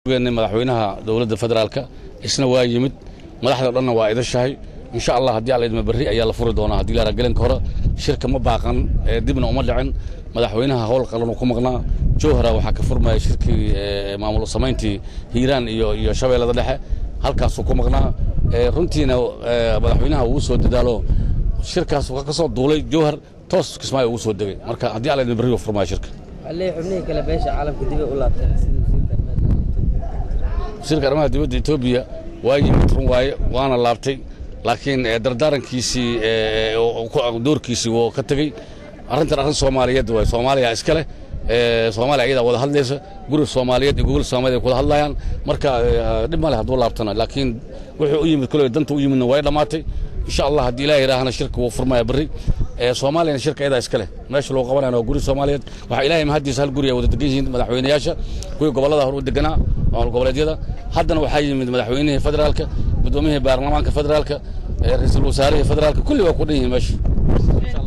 madaxweynaha dowladda federaalka isna waa yimid madaxda dhanna waa idashahay insha allah haddii alla idma berri ayaa la furi doonaa haddii la gelinka hore shirka ma baaqan dibna uma dhicin madaxweynaha howl qalanuu ku maqnaa jowhara waxaa ka furmaya shirkii maamul samayntii hiiraan iyo iyo shabeellada dhexe halkaasuu ku maqnaa runtiina madaxweynaha uu soo dadaalo shirkaas ka soo duulay jowhar toos kismaayo ugu soo degay marka haddii alla idma berri uu furmaya shirka xubnihii kale beesha caalamka dibay u laabteen sida wasiirka arrimaha dibadda etoobiya waa yimid run waaye waana laabtay laakiin dardaarankiisii doorkiisii wuu ka tegey arrintan arrin soomaaliyeed waay soomaaliya iska leh soomaaliya ayadaa wada hadlaysa guri soomaaliyeed iyo gogol soomaaliyeed ay wada hadlayaan marka dhib ma leh hadduu laabtana laakiin wuxuu u yimid koley danta u yimidna way dhammaatay insha allah haddii ilaah yidhaahana shirka wuu furmaya berri soomaaliyana shirka ayadaa iska leh meesha lagu qabanayana waa guri soomaaliyeed waxaa ilaahay mahaddiisa hal guri ay wada degan yihiin madaxweynayaasha kuwii gobollada hore u deganaa maamul goboleedyada haddana waxaa yimid madaxweynihii federaalka guddoomiyihii baarlamaanka federaalka ra-iisul wasaarihii federaalka kulli waa ku dhan yihiin meesha